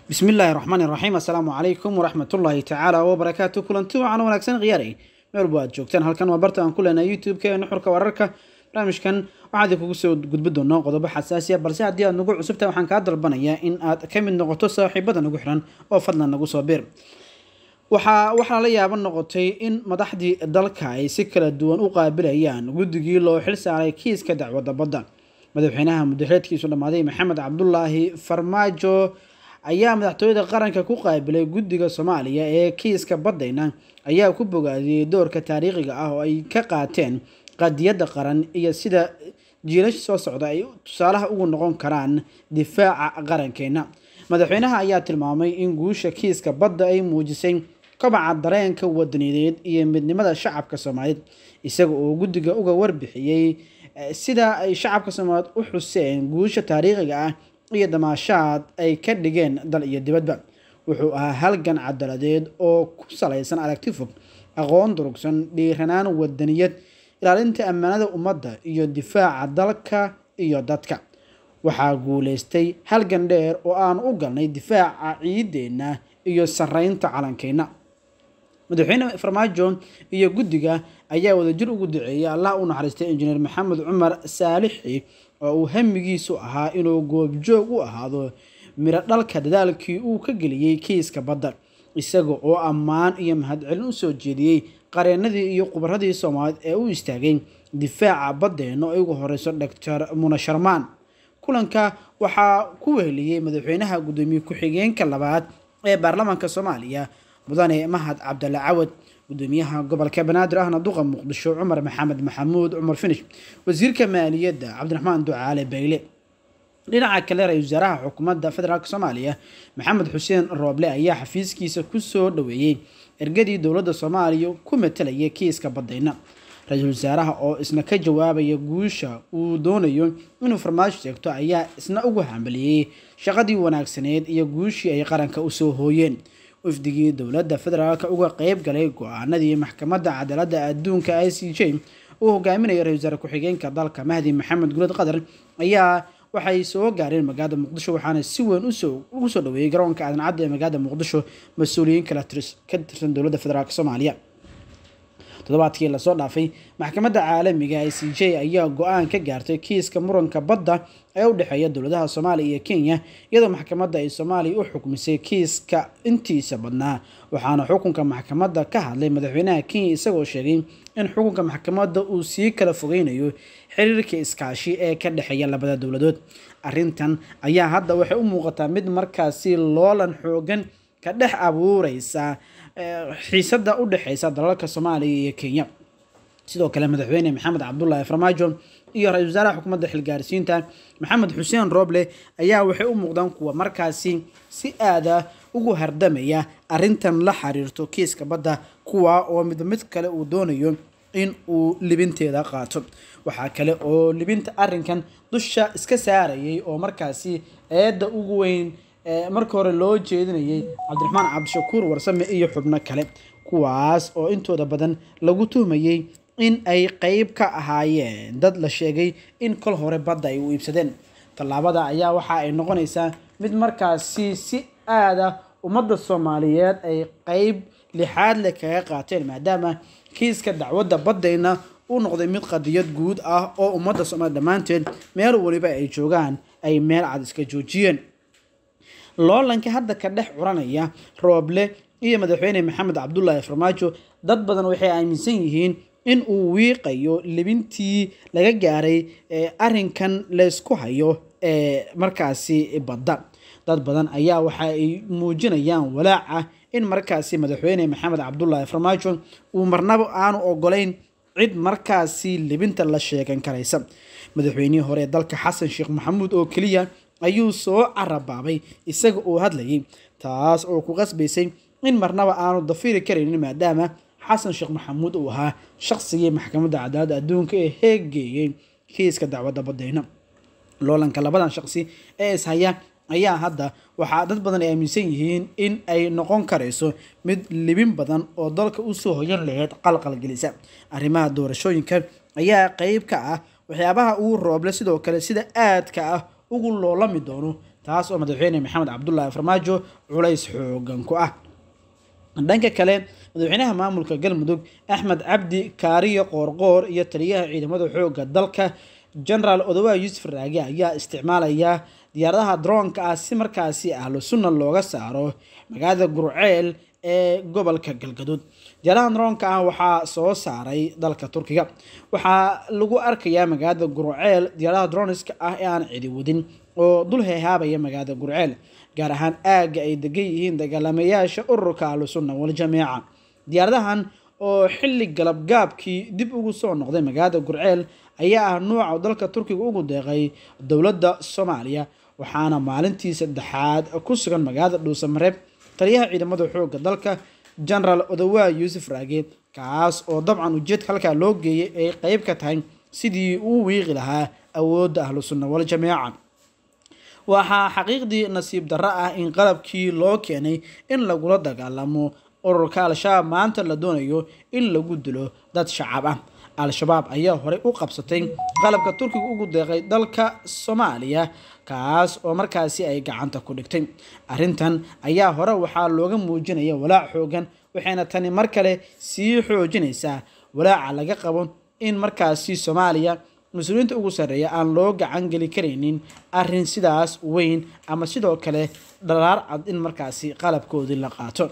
bismi illaahi raxmaani raxiim assalaamu calaykum waraxmatullaahi tacaala wabarakaatu kulanti wacan wanaagsan khiyaaray meel walba aad joogtaan halkan waa barta aan ku leenahay youtube-ka ee nuxurka wararka barnaamijkan waxaan idinkugu soo gudbi doonaa qodobo xasaasi ah balse haddii aad nagu cusubtahay waxaan kaa dalbanayaa in aad ka mid noqoto saaxiibada nagu xiran oo fadlan nagu soo biir waxaa waxaa la yaaba noqotay in madaxdii dalka ay si kala duwan u qaabilayaan guddigii loo xil saaray kiiska dacwadda badda madaxweynaha mudaxeedkiisu dhammaaday maxamed cabdulaahi farmaajo ayaa madaxtooyada qaranka ku qaabilay guddiga soomaaliya ee kiiska baddayna ayaa ku bogaadiyey doorka taariikhiga ah oo ay ka qaateen qadiyadda qaran iyo sida jiilasha soo socda ay tusaalaha ugu noqon karaan difaaca qarankeena madaxweynaha ayaa tilmaamay in guusha kiiska badda ay muujisay kobaca dareenka wadaniyadeed iyo midnimada shacabka soomaaliyeed isaga oo guddiga uga warbixiyey sida ay shacabka soomaaliyeed u xuseen guusha taariikhiga ah iyo damaashaad ay ka dhigeen dal iyo dibadba wuxuu ahaa halgan cadaladeed oo ku salaysan aragti fog aqoon durugsan dhiiranaan wadaniyad ilaalinta ammaanada ummadda iyo difaaca dalka iyo dadka waxaa guuleystay halgan dheer oo aan u galnay difaaca ciideenna iyo sareynta calankeenna madaxweyne farmaajo iyo guddiga ayaa wadajir ugu duceeyay allah u naxariistay injineer maxamed cumar saalixi oo uu hamigiisu ahaa inuu goobjoog u ahaado miro dhalka dadaalkii uu ka geliyey kiiska badda isaga oo ammaan iyo mahadcelin u soo jeediyey qareenadii iyo khubaradii soomaaliyeed ee u istaagay difaaca baddeenna oo ugu horeyso doctor muna sharmaan kulanka waxaa ku weheliyey madaxweynaha guddoomiye ku-xigeenka labaad ee baarlamaanka soomaaliya mudane mahad cabdalla cawad gudoomiyaha gobolka banaadir ahna duqa muqdisho cumar maxamed maxamuud cumar finish wasiirka maaliyadda cabdiraxmaan ducaale bayle dhinaca kale ra-isul wasaaraha xukuumadda federaalk soomaaliya maxamed xuseen rooble ayaa xafiiskiisa kusoo dhaweeyey ergadii dowladda soomaaliya ku matalayay kiiska baddayna ra-iisul wasaaraha oo isna ka jawaabaya guusha uu doonayo inuu farmaajo sheegto ayaa isna ugu hambaliyey shaqadii wanaagsaneed iyo guushii ay qaranka usoo hooyeen wafdigii dowladda federaalk uga qeyb galay go-aanadii maxkamadda cadaaladda adduunka i c j uu hogaaminaya ra-isul wasaare ku-xigeenka dalka mahdi maxamed gulad qatar ayaa waxay soo gaareen magaalada muqdisho waxaana si weyn ugu soo dhaweeyey garoonka aadan cadda ee magaalada muqdisho mas-uuliyiin kala ka tirsan dowladda federaalk soomaaliya toddobaadkii lasoo dhaafay maxkamadda caalamiga i c j ayaa go-aan ka gaartay kiiska muranka badda ee u dhexeeya dowladaha soomaaliya iyo kenya iyadoo maxkamadda ay soomaaliya u xukmisay kiiska intiisa badnaa waxaana xukunka maxkamadda ka hadlay madaxweynaha kenya isagoo sheegay in xukunka maxkamadda uu sii kala fogeynayo xiriirka iskaashi ee ka dhexeeya labada dowladood arrintan ayaa hadda waxay u muuqataa mid markaasi loolan xoogan ka dhex abuureysa xiisada u dhexeysa dalalka soomaaliya iyo kenya sidoo kale madaxweyne maxamed cabdulaahi farmaajo iyo ra-isul wasaaraha xukuumadda xilgaarsiinta maxamed xuseen rooble ayaa waxay u muuqdaan kuwa markaasi si aada ugu hardamaya arrintan la xiriirto kiiska badda kuwa oo mid mid kale uu doonayo in uu libinteeda qaato waxaa kale oo libinta arrinkan dusha iska saarayay oo markaasi eedda ugu weyn marka hore loo jeedinayay cabdiraxmaan cabdishakuur warsame iyo xubno kale kuwaas oo intooda badan lagu tuhmayey in ay qeyb ka ahaayeen dad la sheegay in kol hore badda ay u iibsadeen tallaabada ayaa waxa ay noqonaysaa mid markaasi si aada ummadda soomaaliyeed ay qeyb lixaad leh kaga qaateen maadaama kiiska dacwadda baddayna uu noqday mid qadiyad guud ah oo ummadda soomaaliya dhammaanteed meel waliba ay joogaan ay meel cad iska joojiyeen loolanka hadda ka dhex curanaya rooble iyo madaxweyne maxamed cabdulaahi farmaajo dad badan waxay aaminsan yihiin in uu wiiqayo libintii laga gaaray arrinkan laysku hayo ee markaasi badda dad badan ayaa waxa ay muujinayaan walaaca in markaasi madaxweyne maxamed cabdulaahi farmaajo uu marnaba aanu ogolayn cid markaasi libinta la sheegan karaysa madaxweynihii hore ee dalka xasan sheekh maxamuud oo keliya ayuu soo carabaabay isaga oo hadlayay taas oo ku qasbaysay in marnaba aanu dafiri karaynin maadaama xasan sheekh maxamuud uu ahaa shaqsigii maxkamadda cadaaladda adduunka ee heeggeeyey kiiska dacwadda baddeyna loolanka labadan shaqsi ee ishaya ayaa hadda waxaa dad badan ay aaminsan yihiin in ay noqon karayso mid libin badan oo dalka usoo hoyan laheyd qalqalgelisa arrimaha doorashooyinka ayaa qeyb ka ah waxyaabaha uu rooble sidoo kale sida aadka ah ugu loolami doono taas oo madaxweyne maxamed cabdulaahi farmaajo culays xoogan ku ah dhanka kale madaxweynaha maamulka galmudug axmed cabdi kaariyo qoorqoor iyo taliyaha ciidamada xoogga dalka genaraal odowa yuusuf raage ayaa isticmaalaya diyaaradaha droonka ah si markaasi ahlu sunna looga saaro magaalada gurceel ee gobolka galgaduud diyaaradaha droonka ah waxaa soo saaray dalka turkiga waxaa lagu arkayaa magaalada gurceel diyaaradaha droniska ah ee aan cidi wadin oo dul heehaabaya magaalada gurceel gaar ahaan aagga ay degan yihiin dagaalamayaasha ururka ahlu sunna waljamiica diyaaradahan oo xilli galabgaabkii dib ugu soo noqday magaalada gurceel ayaa ah nuuca dalka turkiga ugu deeqay dowladda soomaaliya waxaana maalintii saddexaad ku sugan magaalada dhuusamareeb taliyaha ciidamada xoogga dalka genaraal odowa yuusuf raage kaas oo dabcan ujeedka halkaa loo geeyay ay qeyb ka tahay sidii uu wiiqi lahaa awoodda ahlu sunna waljamiica waxaa xaqiiqdii nasiib darro ah in qalabkii loo keenay in lagula dagaalamo ururka al-shabaab maanta la doonayo in lagu dilo dad shacab ah al-shabaab ayaa horey u qabsatay qalabka turkiga ugu deeqay dalka soomaaliya kaas oo markaasi ay gacanta ku dhigtay arrintan ayaa hore waxaa looga muujinaya walaac xoogan waxayna tani mar kale sii xoojinaysaa walaaca laga qabo in markaasi soomaaliya mas-uuliyiinta ugu sarreeya aan loo gacan geli karaynin arrin sidaas weyn ama sidoo kale dharaar cad in markaasi qalabkoodii la qaato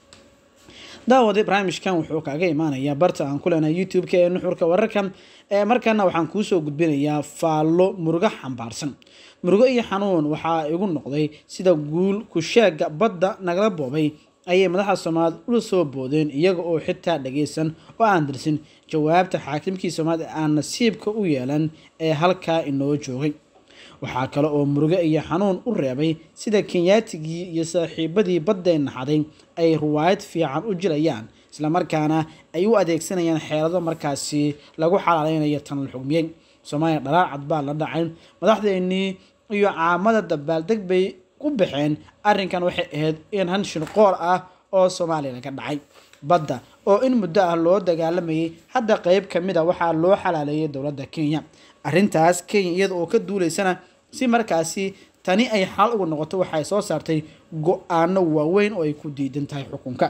daawade barnaamijkan wuxuu kaaga imaanayaa barta aan ku leenahay youtube-ka ee nuxurka wararka ee markana waxaan kuusoo gudbinayaa faallo murugo xambaarsan murugo iyo xanuun waxaa igu noqday sida guul kusheega badda nagala boobay ayay madaxda soomaaliyed ula soo boodeen iyaga oo xitaa dhagaysan oo aan dirsin jawaabta xaakimkii soomaaliyed aan nasiibka u yeelan ee halkaa inoo joogay waxaa kale oo murugo iyo xanuun u reebay sida kenyaatigii iyo saaxiibadii baddeen naxaday ay ruwaayad fiican u jirayaan islamarkaana ay u adeegsanayaan xeelado markaasi lagu xalaaleynayo tan la xugmiyey soomaaliya dhalaar cad baa la dhacay madaxdeennii iyo caamada dabaaldeg bay ku baxeen arrinkan waxay ahayd in han shirqool ah oo soomaaliya laga dhacay badda oo in muddo ah loo dagaalamayay hadda qeyb ka mid a waxaa loo xalaaleeyay dowladda kenya arrintaas kenya iyada oo ka duuleysana si markaasi tani ay xal ugu noqoto waxay soo saartay go-aano waaweyn oo ay ku diidan tahay xukunka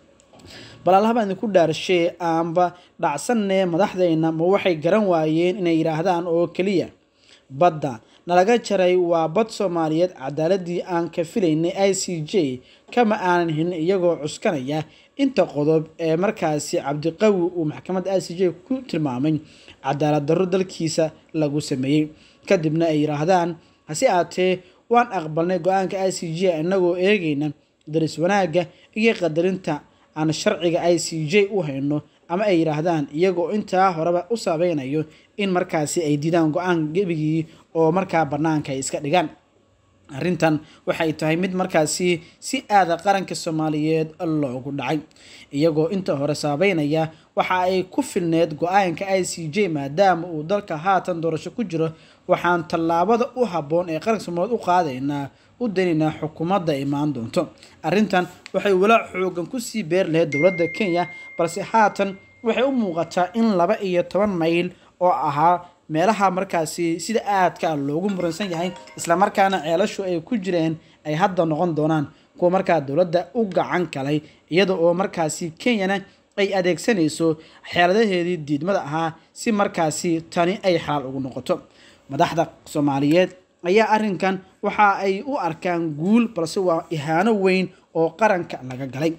bal allahabaa idinku dhaarashee aanba dhacsanee madaxdeyna ma waxay garan waayeen inay yidhaahdaan oo keliya badda nalaga jaray waa bad soomaaliyeed cadaaladii aan ka filaynay i c j kama aanan helin iyagoo cuskanaya inta qodob ee markaasi cabdiqawi uu maxkamadda i c j ku tilmaamay cadaalad darro dalkiisa lagu sameeyey kadibna ay yidhaahdaan hase aatee waan aqbalnay go-aanka i c j inagoo eegayna daris wanaagga iyo qadarinta aan sharciga i c j u hayno ama ay yidhaahdaan iyagoo intaa horeba u saabeynayo in markaasi ay diidaan go-aan gebigii oo markaa bannaanka ay iska dhigaan arrintan waxay tahay mid markaasi si aada qaranka soomaaliyeed loogu dhacay iyagoo inta hore saabeynaya waxa ay ku filneed go-aanka i c j maadaama uu dalka haatan doorasho ku jiro waxaan tallaabada u habboon ee qaranka soomaaliyeed u qaadaynaa u daynaynaa xukuumadda imaan doonto arrintan waxay walaac xoogan kusii beer lahayd dowladda kenya balse haatan waxay u muuqataa in laba iyo toban mayl oo ahaa meelaha markaasi sida aadka ah loogu muransan yahay islamarkaana ceelashu ay ku jireen ay hadda noqon doonaan kuwa markaa dowladda u gacan kalay iyada oo markaasi kenyana ay adeegsanayso xeeladaheedii diidmada ahaa si markaasi tani ay xalaal ugu noqoto madaxda soomaaliyeed ayaa arrinkan waxa ay u arkaan guul balse waa ihaano weyn oo qaranka laga galay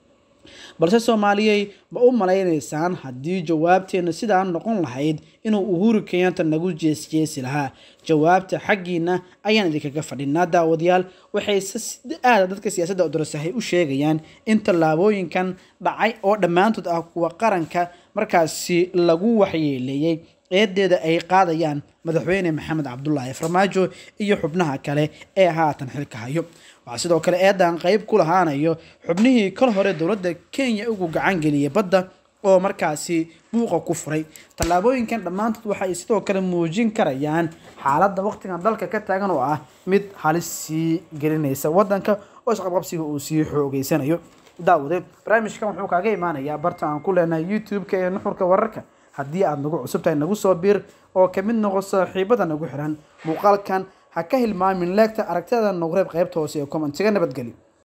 balse soomaaliyey ma u malaynaysaan haddii jawaabteenna sidaa noqon lahayd inuu uhuru kenyaanta nagu jeesjeesi lahaa jawaabta xaggiina ayaan idinkaga fadhinaa daawadayaal waxay aada dadka siyaasadda darasahay u sheegayaan in tallaabooyinkan dhacay oo dhammaantood ah kuwa qaranka markaasi lagu waxyeeleeyey eedeeda ay qaadayaan madaxweyne maxamed cabdulaahi farmaajo iyo xubnaha kale ee haatan xilka hayo waxaa sidoo kale eedan qeyb ku lahaanayo xubnihii kal hore dowladda kenya ugu gacan geliyay badda oo markaasi buuqa ku furay tallaabooyinkan dhammaantood waxay sidoo kale muujin karayaan xaaladda waqtigan dalka ka taagan oo ah mid halis sii gelinaysa wadanka oo isqabqabsiga uu sii xoogeysanayo daawade barnaamijkan wuxuu kaaga imaanayaa barta aan ku leenahay youtube-ka ee nuxurka wararka haddii aada nagu cusub tahay nagu soo biir oo kamid noqo saaxiibada nagu xiran muuqaalkan ha ka hilmaamin leegta aragtida nagu reeb qaybta hoose ee commentiga nabadgeli